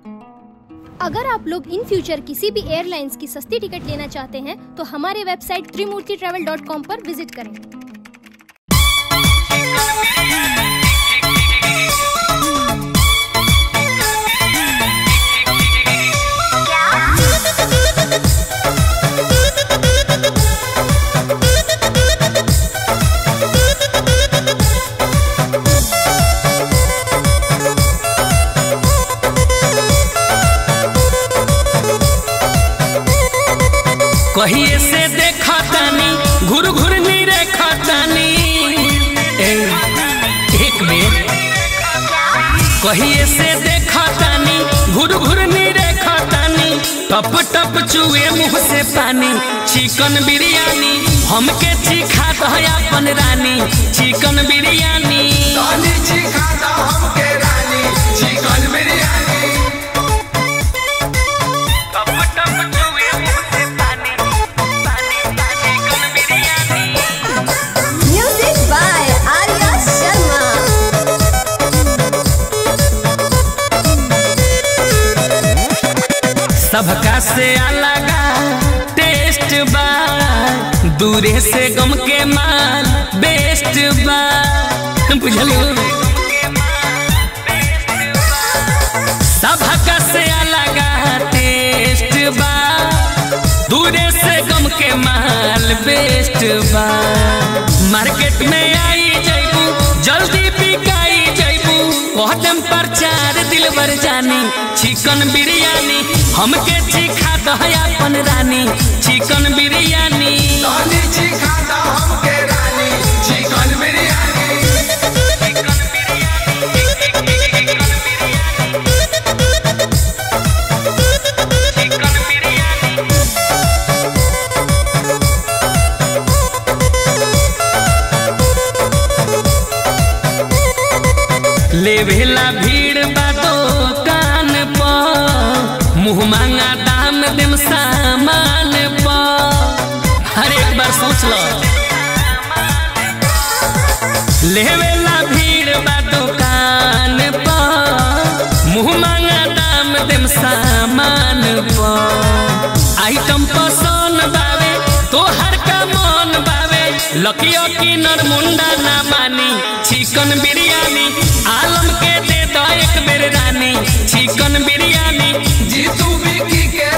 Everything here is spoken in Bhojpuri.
अगर आप लोग इन फ्यूचर किसी भी एयरलाइंस की सस्ती टिकट लेना चाहते हैं तो हमारे website Trimurti travel dot com पर विजिट करें कहिए से देखा तानी घुर घुर नी रेखा तानी ए, एक बेर कहिए से देखा तानी घुर घुर नी रेखा तानी टप टप चुए मुंह से पानी चिकन बिरयानी हमके चिखा दो अपन रानी चिकन बिरयानी रानी चिखा दो हमके रानी चिकन बिरयानी टप टप चुए मुंह से पानी पानी चिकन biryani Music by Arya Sharma. सबका से अलग टेस्ट बा दूरे से गम के माल बेस्ट बा बुझलो सबका से अलग टेस्ट बा दूरे से गम के माल बेस्ट बा मार्केट में आई जैबू जल्दी बिकाई जैबू कहतम प्रचार दिलबर जानी चिकन बिरयानी हमके चिखा दो अपन रानी चिकन बिरयानी रानी चिखा दो हमके रानी चिकन बिरयानी लेवेला भीड़ बा दुकान पर मुँह मांगा दाम देम सामान पर हर एक बार सोच लो लेवेला भीड़ बा दुकान पर मुँह मांगा दाम देम सामान पर आइटम पसंद बावे तोहर का मन बावे लकियो की नरमुंडा ना मानी चिकन बिरयानी आलम के दे दो एक बेर रानी चिकन बिरयानी जीतू बिकी के